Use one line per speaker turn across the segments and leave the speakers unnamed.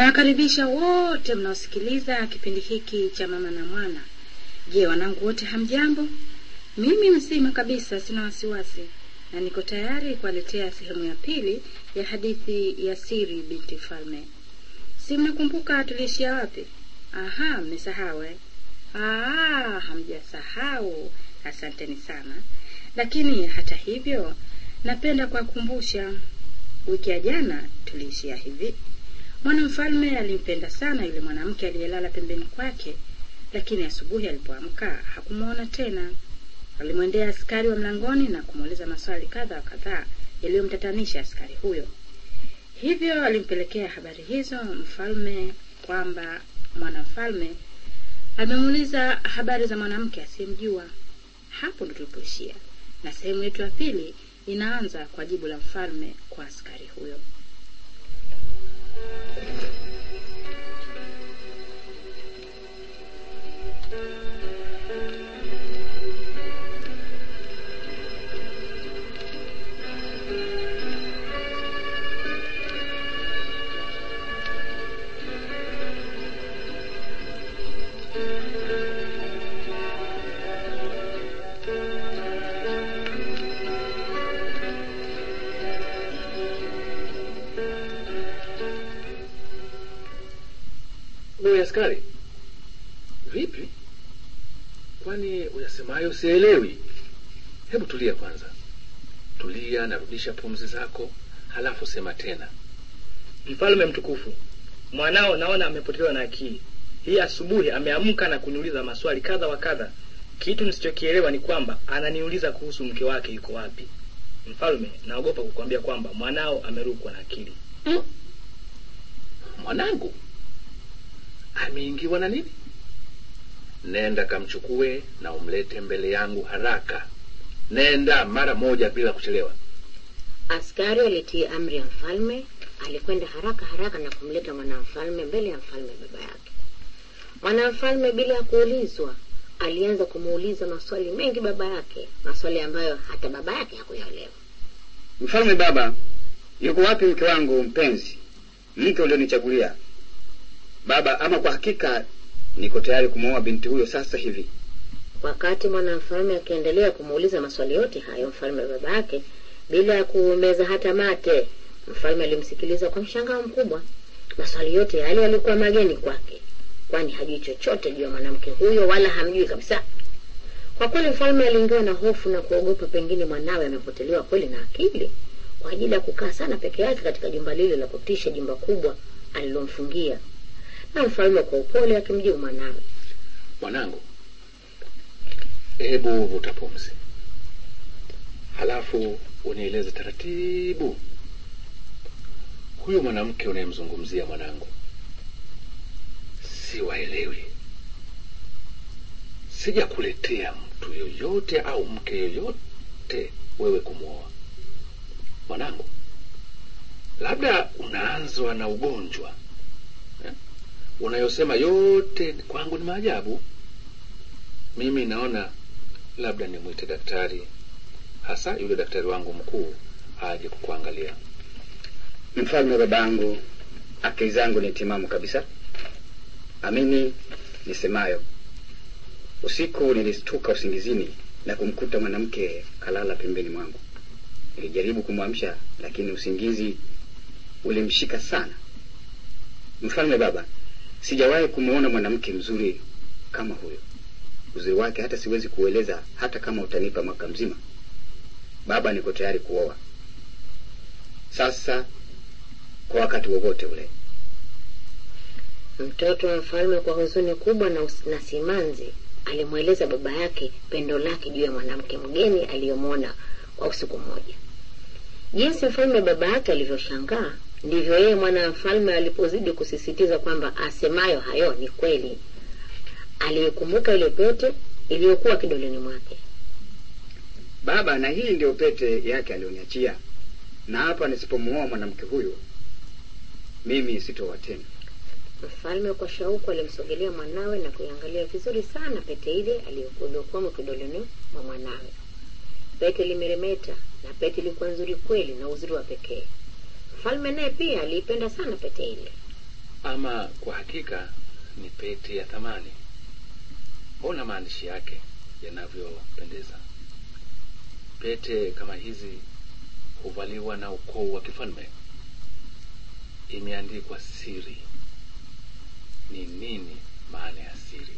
Nawakaribisha wote mnaosikiliza kipindi hiki cha Mama na Mwana. Je, wanangu wote hamjambo? Mimi mzima kabisa, sina wasiwasi, na niko tayari kuwaletea sehemu ya pili ya hadithi ya Siri binti Falme. Si mnakumbuka tuliishia wapi? Aha, mmesahau eh? Ah, hamjasahau. Asanteni sana. Lakini hata hivyo, napenda kuwakumbusha, wiki ya jana tuliishia hivi. Mwanamfalme alimpenda sana yule mwanamke aliyelala pembeni kwake, lakini asubuhi alipoamka hakumwona tena. Alimwendea askari wa mlangoni na kumuuliza maswali kadha wa kadhaa yaliyomtatanisha askari huyo. Hivyo alimpelekea habari hizo mfalme kwamba mwanamfalme amemuuliza habari za mwanamke asiyemjua. Hapo ndo tulipoishia, na sehemu yetu ya pili inaanza kwa jibu la mfalme kwa askari huyo.
Wewe askari, vipi? Kwani uyasemayo sielewi? Hebu tulia kwanza, tulia, narudisha pumzi zako, halafu sema tena.
Mfalme mtukufu, mwanao naona amepotelewa na akili. Hii asubuhi ameamka na kuniuliza maswali kadha wa kadha. Kitu nisichokielewa ni kwamba ananiuliza kuhusu mke wake yuko wapi. Mfalme, naogopa kukwambia kwamba mwanao amerukwa na akili.
Mm. Mwanangu ameingiwa na nini? Nenda kamchukue na umlete mbele yangu haraka. Nenda mara moja bila kuchelewa.
Askari alitii amri ya mfalme, alikwenda haraka haraka na kumleta mwanamfalme mbele ya mfalme baba yake. Mwanamfalme bila ya kuulizwa alianza kumuuliza maswali mengi baba yake, maswali ambayo hata baba yake hakuyaelewa.
Mfalme baba, yuko wapi mke wangu mpenzi, mke ulionichagulia? Baba, ama kwa hakika niko tayari kumwoa binti huyo sasa hivi.
Wakati mwanamfalme akiendelea kumuuliza maswali yote hayo mfalme baba yake, bila ya kuumeza hata mate, mfalme alimsikiliza kwa mshangao mkubwa. Maswali yote yale yalikuwa mageni kwake, kwani hajui chochote juu ya mwanamke huyo, wala hamjui kabisa. Kwa kweli mfalme aliingiwa na hofu na kuogopa pengine mwanawe amepotelewa kweli na akili, kwa ajili ya kukaa sana peke yake katika jumba lile la kutisha, jumba kubwa alilomfungia. Na mfalme kwa upole akimjibu mwanawe,
Mwanangu, hebu vuta pumzi, halafu unieleze taratibu, huyu mwanamke unayemzungumzia mwanangu, siwaelewi. Sijakuletea mtu yoyote au mke yoyote wewe kumwoa mwanangu, labda unaanzwa na ugonjwa eh? unayosema yote kwangu ni maajabu. Mimi naona labda nimwite daktari, hasa yule daktari wangu mkuu aje kukuangalia.
Mfalme babangu, akili zangu ni timamu kabisa. Amini nisemayo. Usiku nilistuka usingizini na kumkuta mwanamke kalala pembeni mwangu. Nilijaribu kumwamsha, lakini usingizi ulimshika sana. Mfalme baba, sijawahi kumwona mwanamke mzuri kama huyo. Uzuri wake hata siwezi kueleza, hata kama utanipa mwaka mzima. Baba, niko tayari kuoa sasa, kwa wakati wowote ule.
mtoto wa mfalme kwa huzuni kubwa na, us- na simanzi alimweleza baba yake pendo lake juu ya mwanamke mgeni aliyomwona kwa usiku mmoja. Jinsi mfalme baba yake alivyoshangaa, ndivyo yeye mwana mfalme alipozidi kusisitiza kwamba asemayo hayo ni kweli. Aliikumbuka ile pete iliyokuwa kidoleni mwake.
Baba, na hii ndio pete yake alioniachia, na hapa nisipomuoa mwanamke huyo, mimi sitoa tena.
Mfalme kwa shauku alimsogelea mwanawe na kuiangalia vizuri sana pete ile aliyokuwa kidoleni mwa mwanawe. Pete limeremeta na pete ilikuwa nzuri kweli na uzuri wa pekee. Mfalme naye pia aliipenda sana pete ile.
ama kwa hakika ni pete ya thamani. Ona maandishi yake yanavyopendeza. Pete kama hizi huvaliwa na ukoo wa kifalme. Imeandikwa siri. Ni nini maana ya siri?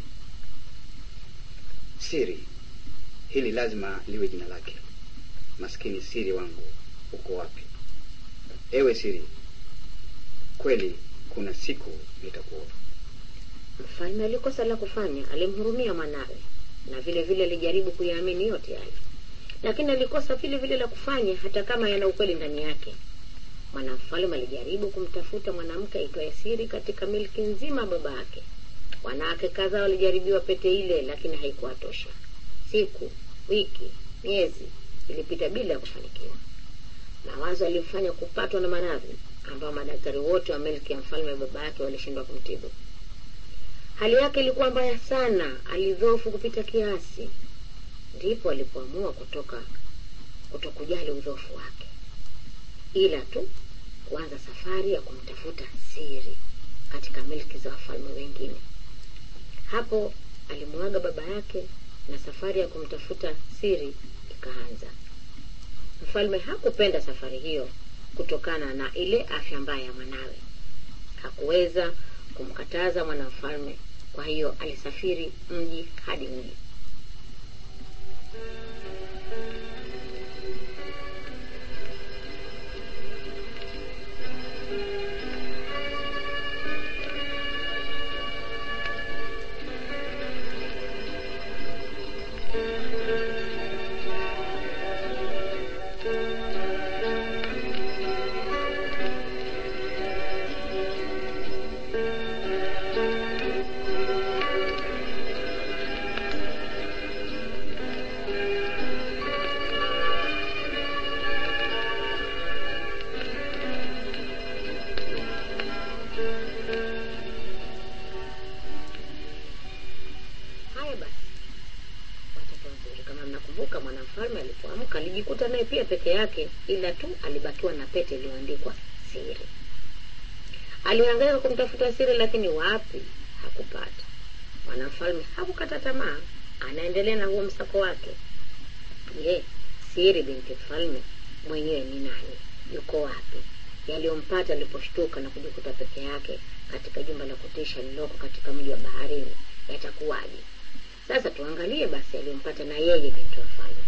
Siri hili lazima liwe jina lake. Maskini siri wangu, uko wapi? Ewe siri, kweli kuna siku nitakuoa.
Mfalme alikosa la kufanya, alimhurumia mwanawe na vile vile alijaribu kuyaamini yote hayo, lakini alikosa vile vile la kufanya, hata kama yana ukweli ndani yake. Mwanamfalme alijaribu kumtafuta mwanamke aitwaye Siri katika milki nzima baba yake. Wanawake kadhaa walijaribiwa pete ile, lakini haikuwatosha. Siku, wiki, miezi ilipita bila ya kufanikiwa. Mawazo alimfanya kupatwa na maradhi ambayo madaktari wote wa milki ya mfalme baba yake walishindwa kumtibu. Hali yake ilikuwa mbaya sana, alidhoofu kupita kiasi. Ndipo alipoamua kutoka kutokujali udhoofu wake, ila tu kuanza safari ya kumtafuta Siri katika milki za wafalme wengine. Hapo alimwaga baba yake na safari ya kumtafuta Siri ikaanza. Mfalme hakupenda safari hiyo kutokana na ile afya mbaya ya mwanawe. Hakuweza kumkataza mwanamfalme, kwa hiyo alisafiri mji hadi mji. Haya basi, watoto wazuri, kama mnakumbuka, mwanamfalme alipoamka alijikuta naye pia peke yake, ila tu alibakiwa na pete iliyoandikwa siri. Alihangaika kumtafuta Siri, lakini wapi, hakupata. Mwanamfalme hakukata tamaa, anaendelea na huo msako wake. Je, Siri binti mfalme mwenyewe ni nani? Yuko wapi? Yaliyompata aliposhtuka na kujikuta peke yake katika jumba la kutisha lililoko katika mji wa baharini yatakuwaje? Sasa tuangalie basi aliyompata na yeye binti wa mfalme.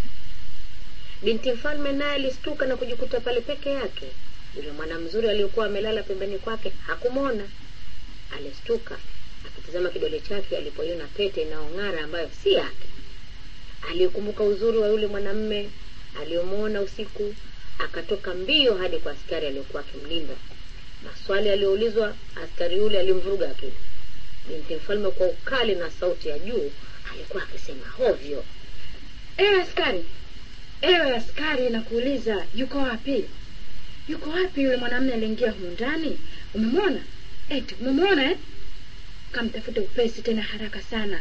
Binti mfalme naye alistuka na kujikuta pale peke yake. Yule mwana mzuri aliyokuwa amelala pembeni kwake hakumwona. Alistuka akitazama kidole chake alipoiona pete inayong'ara ambayo si yake. Alikumbuka uzuri wa yule mwanamme aliyomwona usiku, akatoka mbio hadi kwa askari aliyokuwa akimlinda. Maswali aliyoulizwa askari yule alimvuruga akili. Binti mfalme kwa ukali na sauti ya juu alikuwa akisema hovyo.
Ewe askari, ewe askari, nakuuliza, yuko wapi? Yuko wapi yule mwanamume aliingia humu ndani? Umemwona? Eti umemwona eh? Kamtafute upesi tena haraka sana.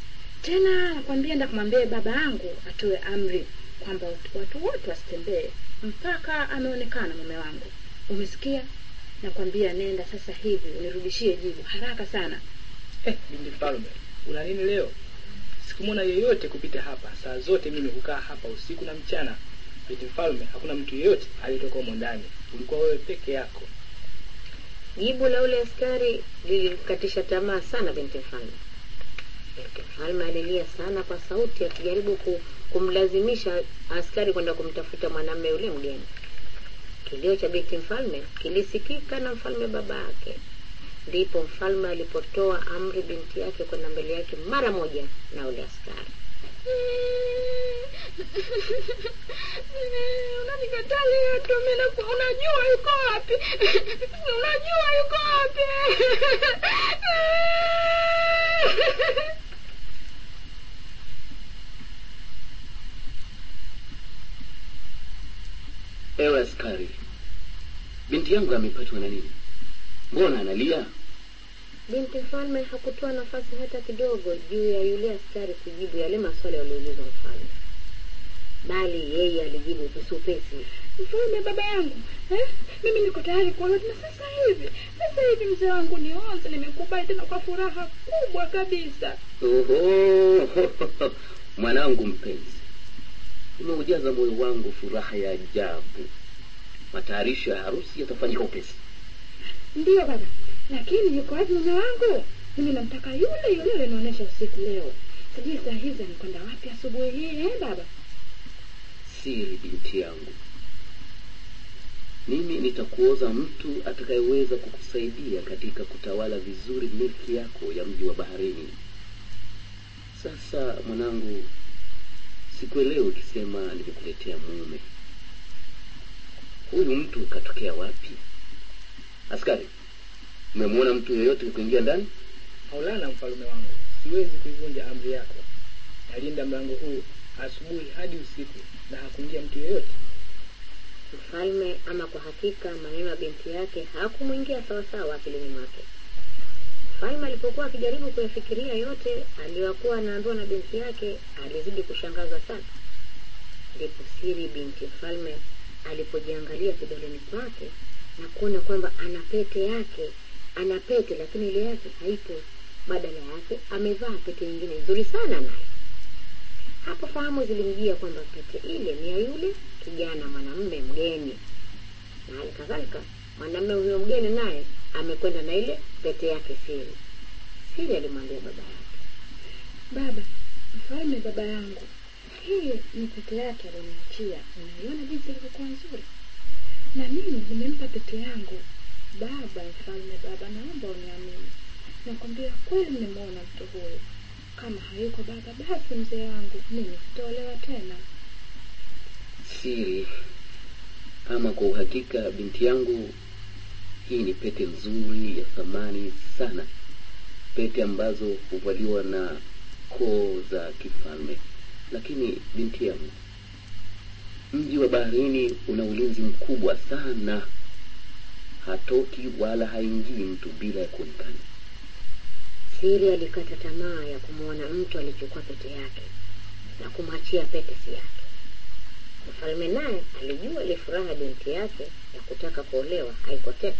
Tena nakwambia, enda kumwambia baba yangu atoe amri kwamba watu- watu wote wasitembee mpaka ameonekana mume wangu. Umesikia? Nakwambia nenda sasa hivi unirudishie jibu haraka sana.
Eh, binti mfalme, una nini leo? Sikumwona yeyote kupita hapa. Saa zote mimi hukaa hapa usiku na mchana. Binti mfalme, hakuna mtu yeyote aliyetoka humo ndani. Ulikuwa wewe peke yako.
Jibu la ule askari lilimkatisha tamaa sana binti mfalme. Binti mfalme alilia sana kwa sauti, akijaribu ku, kumlazimisha askari kwenda kumtafuta mwanamume yule mgeni. Kilio cha binti mfalme kilisikika na mfalme baba yake. Ndipo mfalme alipotoa amri binti yake kwenda mbele yake mara moja na ule askari.
unanikatalia tu mimi na unajua yuko wapi unajua yuko wapi
Ewe askari, binti yangu amepatwa na nini? Mbona analia?
Binti mfalme hakutoa nafasi hata kidogo juu ya yule askari kujibu yale maswali yaliyoulizwa mfalme. bali yeye alijibu upesi upesi
mfalme baba yangu eh? mimi niko tayari kuolewa tena sasa hivi sasa hivi mzee wangu nionze nimekubali tena kwa furaha kubwa kabisa
Oho, mwanangu mpenzi, umeujaza moyo wangu furaha ya ajabu. Matayarisho ya harusi yatafanyika upesi.
ndiyo baba lakini yuko wapi mume wangu mimi namtaka yule yule alinionyesha usiku leo sijui saa hizi amekwenda wapi asubuhi hii eh baba
Siri, binti yangu, mimi nitakuoza mtu atakayeweza kukusaidia katika kutawala vizuri milki yako ya mji wa baharini. Sasa mwanangu, sikuelewi ukisema nimekuletea mume. Huyu mtu katokea wapi? Askari, umemwona mtu yeyote kuingia ndani?
Maulana, mfalume wangu, siwezi kuivunja amri yako. Nalinda mlango huu asubuhi hadi usiku, na hakuingia mtu yeyote.
mfalme ama kwa hakika maneno ya binti yake hakumwingia sawasawa akilini mwake mfalme alipokuwa akijaribu kuyafikiria yote aliyokuwa anaambiwa na binti yake alizidi kushangazwa sana ndipo siri binti mfalme alipojiangalia kidoleni kwake na kuona kwamba ana pete yake ana pete lakini ile yake haipo badala yake amevaa pete nyingine nzuri sana naye hapo fahamu zilimjia kwamba pete ile ni ya yule kijana mwanamume mgeni na hali kadhalika mwanamume huyo mgeni naye amekwenda na ile pete yake siri siri alimwambia baba yake
baba mfalme baba yangu hii ni pete yake aliniachia unaiona jinsi ilivyokuwa nzuri na mimi nimempa pete yangu baba mfalme baba naomba uniamini nakwambia kweli nimemwona mtu huyo kama hayuko baba basi mzee wangu mimi sitaolewa tena
Siri, ama kwa uhakika, binti yangu, hii ni pete nzuri ya thamani sana, pete ambazo huvaliwa na koo za kifalme. Lakini binti yangu, mji wa baharini una ulinzi mkubwa sana, hatoki wala haingii mtu bila ya kuonekana.
siri alikata tamaa ya kumwona mtu alichukua pete yake na kumwachia pete si yake mfalme naye alijua ile furaha ya binti yake ya kutaka kuolewa haiko tena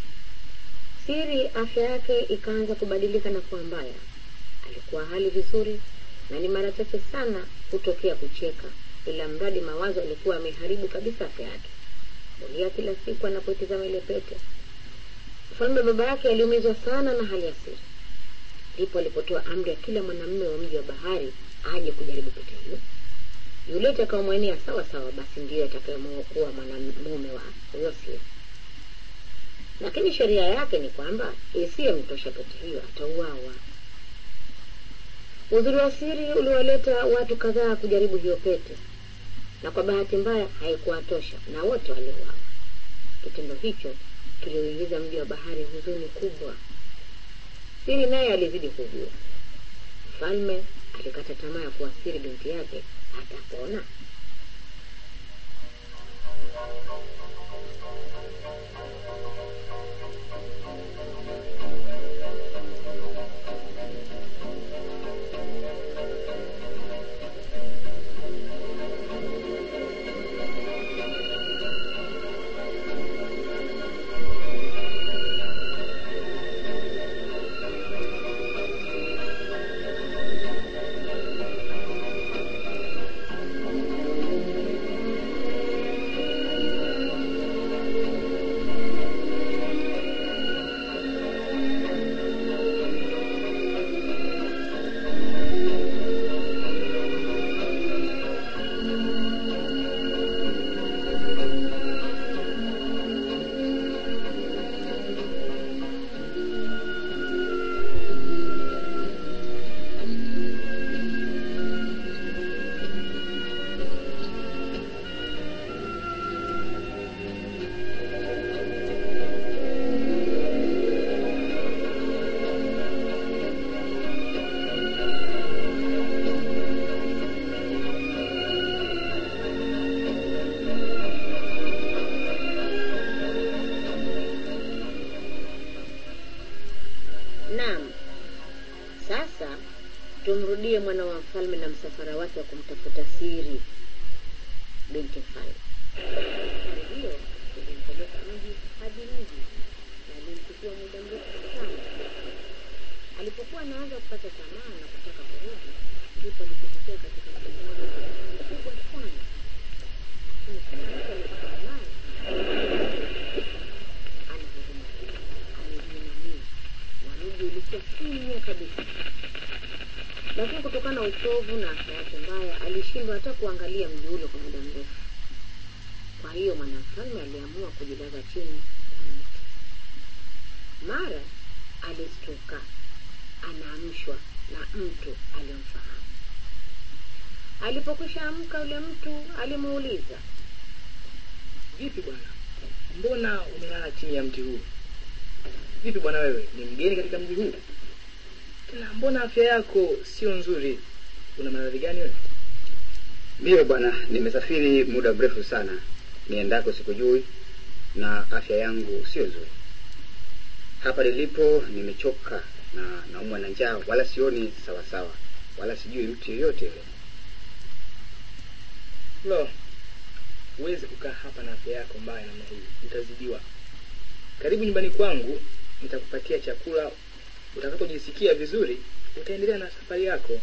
siri afya yake ikaanza kubadilika na kuwa mbaya alikuwa hali vizuri na ni mara chache sana hutokea kucheka ila mradi mawazo alikuwa ameharibu kabisa afya yake ulia kila siku anapoitizama ile pete mfalme baba yake aliumizwa sana na hali ya siri ndipo alipotoa amri ya kila mwanamume wa mji wa bahari aje kujaribu pete hiyo yule atakaomwenia sawa sawa basi ndiyo atakayemuokuwa mwanamume wa huyo siri lakini sheria yake ni kwamba isiyemtosha pete hiyo atauawa uzuri wa siri uliwaleta watu kadhaa kujaribu hiyo pete na kwa bahati mbaya haikuwatosha na wote waliuawa kitendo hicho kiliuingiza mji wa bahari huzuni kubwa siri naye alizidi kujua mfalme alikata tamaa ya kuwasiri binti yake atapona naam sasa tumrudie mwana wa mfalme na msafara wake wa kumtafuta siri uchovu na afya yake mbaya, alishindwa hata kuangalia mji ule kwa muda mrefu. Kwa hiyo mwanamfalme aliamua kujilaza chini ya mti. Mara alistuka, anaamshwa na mtu aliyomfahamu. Alipokwisha amka, yule mtu alimuuliza,
Vipi bwana, mbona umelala chini ya mti huu? Vipi bwana, wewe ni mgeni katika mji huu? Tena mbona afya yako sio nzuri? Una maradhi gani wewe?
Ndiyo bwana, nimesafiri muda mrefu sana, niendako sikujui, na afya yangu sio nzuri. Hapa nilipo nimechoka na naumwa na njaa, wala sioni sawa sawa, wala sijui mtu yoyote yule.
Lo, huwezi kukaa hapa na afya yako mbaya namna hii, utazidiwa. Karibu nyumbani kwangu, nitakupatia chakula. Utakapojisikia vizuri, utaendelea na safari yako.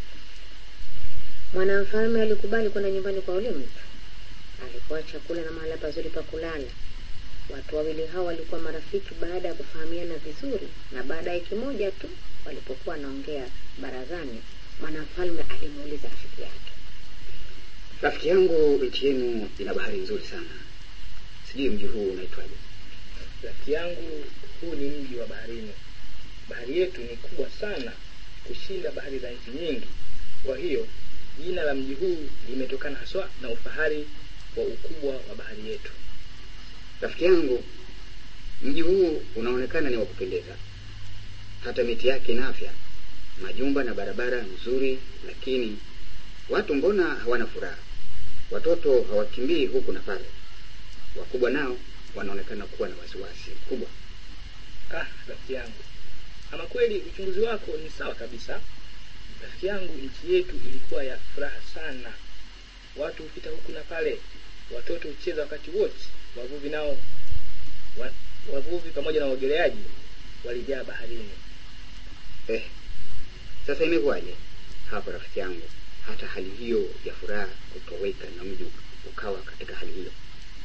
Mwanamfalme alikubali kwenda nyumbani kwa yule mtu. Alikuwa chakula na mahala pazuri pa kulala. Watu wawili hao walikuwa marafiki baada ya kufahamiana vizuri, na baada ya wiki moja tu walipokuwa wanaongea barazani, mwanamfalme alimuuliza rafiki yake,
Rafiki yangu, nchi yenu ina bahari nzuri sana, sijui mji huu unaitwaje?
Rafiki yangu, huu ni mji wa baharini. Bahari yetu ni kubwa sana kushinda bahari za nchi nyingi. Kwa hiyo jina la mji huu limetokana haswa na ufahari wa ukubwa wa bahari yetu.
Rafiki yangu, mji huu unaonekana ni wa kupendeza, hata miti yake ina afya, majumba na barabara nzuri, lakini watu mbona hawana furaha? Watoto hawakimbii huku na pale, wakubwa nao wanaonekana kuwa na wasiwasi mkubwa.
Ah, rafiki yangu, ama kweli uchunguzi wako ni sawa kabisa. Rafiki yangu, nchi yetu ilikuwa ya furaha sana. Watu hupita huku na pale, watoto hucheza wakati wote, wavuvi nao wa, wavuvi pamoja na waogeleaji walijaa baharini.
Eh, sasa imekuwaje hapa rafiki yangu, hata hali hiyo ya furaha kutoweka na mji ukawa katika hali hiyo?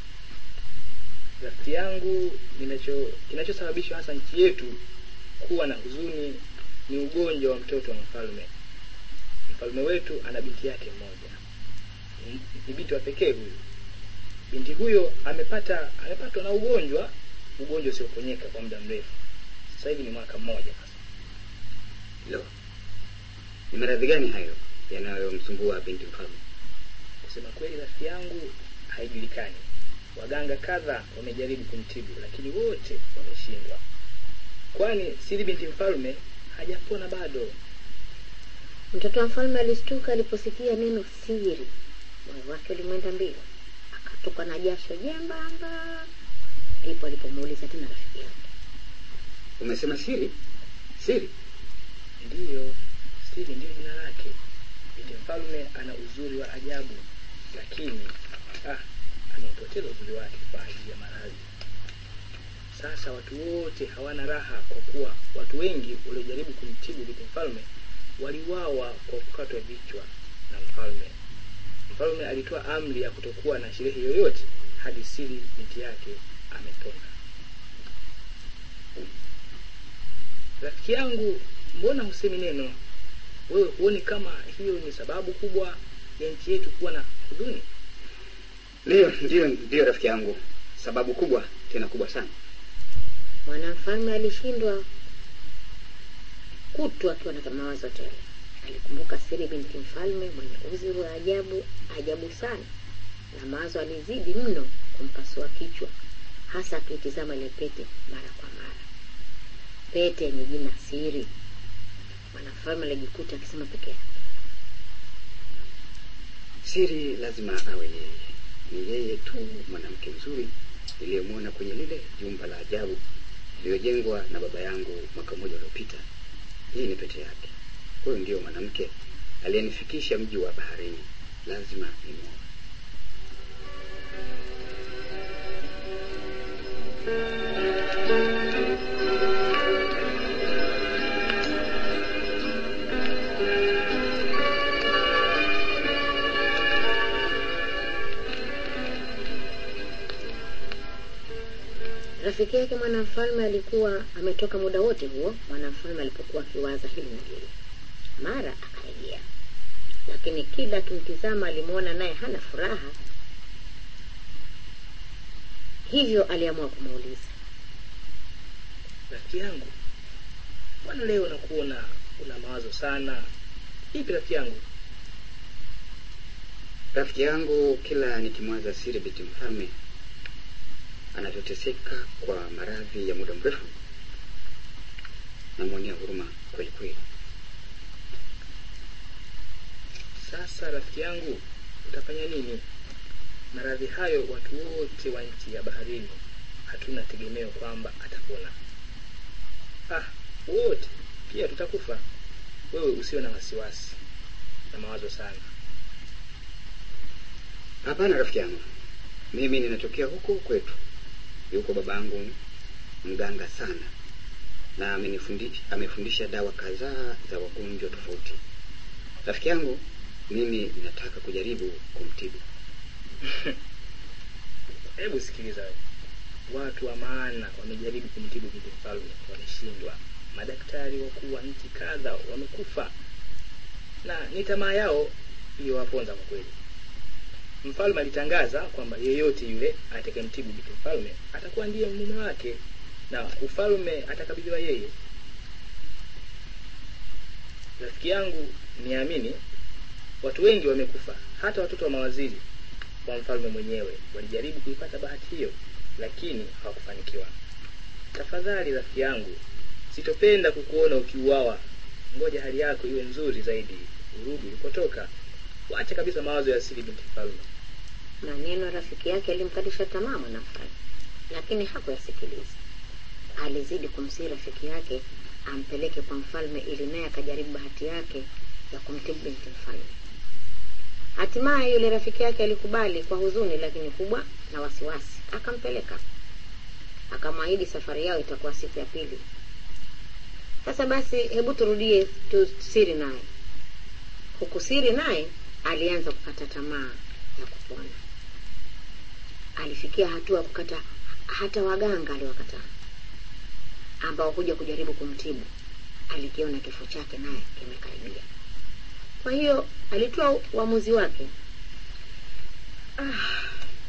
Rafiki yangu, ninacho kinachosababisha hasa nchi yetu kuwa na huzuni ni ugonjwa wa mtoto wa mfalme. Mfalme wetu ana binti yake mmoja, Ni- ni binti wa pekee huyu. Binti huyo amepata amepatwa na ugonjwa, ugonjwa usioponyeka kwa muda mrefu. Sasa hivi ni mwaka mmoja sasa.
Lo, ni maradhi gani hayo yanayomsumbua binti mfalme?
Kusema kweli, rafiki yangu, haijulikani. Waganga kadha wamejaribu kumtibu, lakini wote wameshindwa, kwani sili binti mfalme hajapona bado.
Mtoto wa mfalme alistuka aliposikia neno siri. Moyo wake ulimwenda mbio, akatoka na jasho jembamba. Ndipo alipomuuliza tena rafiki yake,
Umesema siri? Siri?
Ndiyo, siri ndiyo jina lake. Binti mfalme ana uzuri wa ajabu, lakini ah, ameupoteza uzuri wake kwa ajili ya maradhi. Sasa watu wote hawana raha, kwa kuwa watu wengi waliojaribu kumtibu binti mfalme waliwawa kwa kukatwa vichwa na mfalme. Mfalme alitoa amri ya kutokuwa na sherehe yoyote hadi siri binti yake amepona. Rafiki yangu, mbona husemi neno? Wewe huoni kama hiyo ni sababu kubwa ya nchi yetu kuwa na huzuni?
Ndiyo, ndiyo, ndiyo rafiki yangu, sababu kubwa tena kubwa sana.
mwanamfalme alishindwa kutu akiwa na mawazo tele. Alikumbuka siri binti mfalme mwenye uzuri wa ajabu ajabu sana, na mawazo alizidi mno kumpasua kichwa, hasa akiitizama ile pete mara kwa mara. Pete yenye jina siri. Mwanamfalme alijikuta akisema peke yake,
Siri lazima awe yeye, ni yeye tu mwanamke mzuri niliyemwona kwenye lile jumba la ajabu lililojengwa na baba yangu mwaka mmoja uliopita. Hii ni pete yake. Huyu ndiyo mwanamke aliyenifikisha mji wa baharini, lazima nimwoe.
Rafiki yake mwanamfalme alikuwa ametoka muda wote huo, mwanamfalme alipokuwa akiwaza hili na lile. Mara akarejea. lakini kila akimtizama alimwona naye hana furaha hivyo aliamua kumuuliza
rafiki yangu mbona leo nakuona una mawazo sana ipi rafiki yangu
rafiki yangu kila nikimwaza siri binti mfalme anavyoteseka kwa maradhi ya muda mrefu namwonea huruma kweli kweli
sasa rafiki yangu utafanya nini maradhi hayo watu wote wa nchi ya baharini hatuna tegemeo kwamba atapona ah wote pia tutakufa wewe usiwe na wasiwasi na mawazo sana
hapana rafiki yangu mimi ninatokea huko kwetu yuko babangu mganga sana na amenifundisha amefundisha dawa kadhaa za wagonjwa tofauti rafiki yangu mimi ninataka kujaribu kumtibu
hebu sikiliza wewe. watu wa maana wamejaribu kumtibu binti mfalme wameshindwa madaktari wakuu wa nchi kadha wamekufa na ni tamaa yao iliyowaponza kwa kweli mfalme alitangaza kwamba yeyote yule atakayemtibu binti mfalme atakuwa ndiye mume wake na ufalme atakabidhiwa yeye rafiki yangu niamini watu wengi wamekufa hata watoto wa mawaziri wa mfalme mwenyewe walijaribu kuipata bahati hiyo lakini hawakufanikiwa tafadhali rafiki yangu sitopenda kukuona ukiuawa ngoja hali yako iwe nzuri zaidi urudi ulipotoka wacha kabisa mawazo ya asili binti mfalme
maneno ya rafiki yake yalimkatisha tamaa mwanamfalme lakini hakuyasikiliza alizidi kumsihi rafiki yake ampeleke kwa mfalme ili naye akajaribu bahati yake ya kumtibu binti mfalme hatimaye yule rafiki yake alikubali kwa huzuni lakini kubwa na wasiwasi akampeleka akamwahidi safari yao itakuwa siku ya pili sasa basi hebu turudie tu siri naye huku siri naye alianza kukata tamaa ya kupona alifikia hatua ya kukata hata waganga aliwakataa ambao huja kujaribu kumtibu alikiona kifo chake naye kimekaribia kwa hiyo alitoa uamuzi wake
Ah,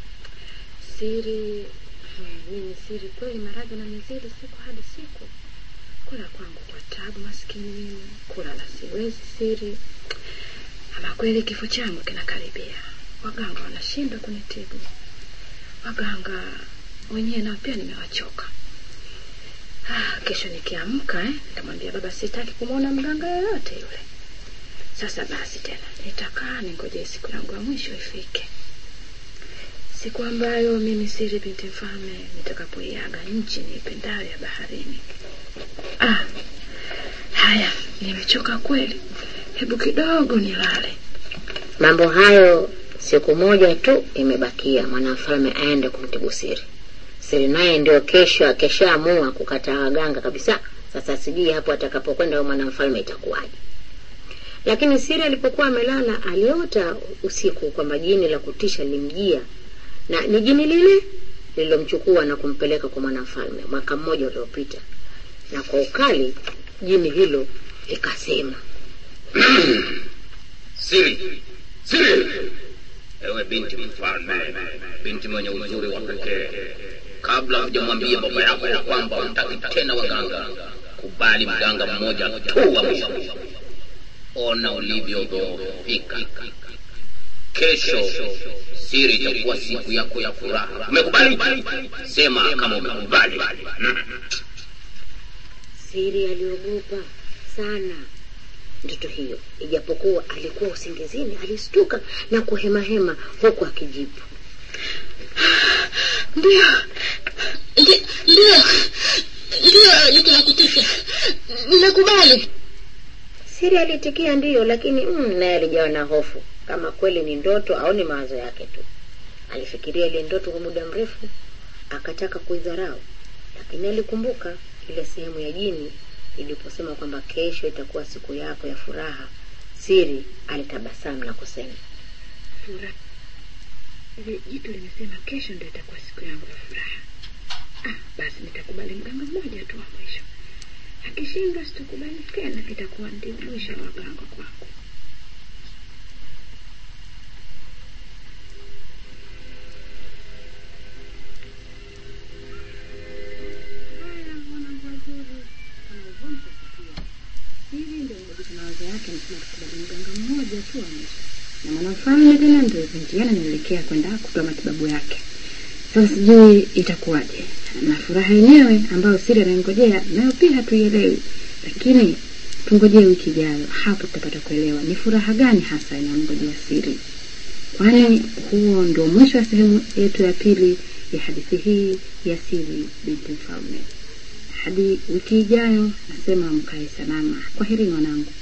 siri hmm, mimi siri kweli maradhi na mizili siku hadi siku kula kwangu kwa tabu maskini mimi kulala siwezi siri ama kweli kifo changu kinakaribia waganga wanashindwa kunitibu waganga wenyewe nao pia nimewachoka ah, kesho nikiamka eh, nitamwambia baba sitaki kumwona mganga yoyote yule sasa basi tena nitakaa ningojee siku yangu ya mwisho ifike siku ambayo mimi siri binti mfalme nitakapoiaga nchi niipendayo ya baharini ah, haya nimechoka kweli hebu kidogo nilale
mambo hayo siku moja tu imebakia mwanamfalme aende kumtibu siri siri naye ndio kesho akeshaamua kukataa waganga kabisa sasa sijui hapo atakapokwenda huyo mwanamfalme itakuwaje lakini siri alipokuwa amelala aliota usiku kwamba jini la kutisha limjia na ni jini lile lililomchukua na kumpeleka kwa mwanamfalme mwaka mmoja uliopita na kwa ukali jini hilo likasema
siri siri ewe binti mfalme binti mwenye uzuri wa pekee kabla hujamwambia baba yako ya kwamba utaki tena waganga kubali mganga mmoja tu wa mwisho ona ulivyodhoofika kesho siri itakuwa siku yako ya furaha umekubali sema kama umekubali Mm.
siri aliogopa sana ndoto hiyo ijapokuwa alikuwa usingizini alistuka na kuhemahema huku akijibu
ndio ndi- ndio ndio jiki la kutisha ninakubali
siri aliitikia ndiyo lakini mm, naye alijawa na hofu kama kweli ni ndoto au ni mawazo yake tu alifikiria ile ndoto kwa muda mrefu akataka kuidharau lakini alikumbuka ile sehemu ya jini iliposema kwamba kesho itakuwa siku yako ya furaha siri alitabasamu na kusema
furaha Hili jitu limesema kesho ndio itakuwa siku yangu ya furaha ah, basi nitakubali mganga mmoja tu wa mwisho akishindwa sitakubali tena itakuwa ndio mwisho wa waganga kwangu na mfalme tena ndio njiani anaelekea kwenda kutoa matibabu yake. Sasa sijui itakuwaje, na furaha yenyewe ambayo siri anaingojea nayo pia hatuielewi, lakini tungojee wiki ijayo, hapo tutapata kuelewa ni furaha gani hasa inamngojea siri, kwani huo ndio mwisho wa sehemu yetu ya pili ya hadithi hii ya siri binti mfalme. Hadi wiki ijayo, nasema mkae salama. Kwaherini wanangu.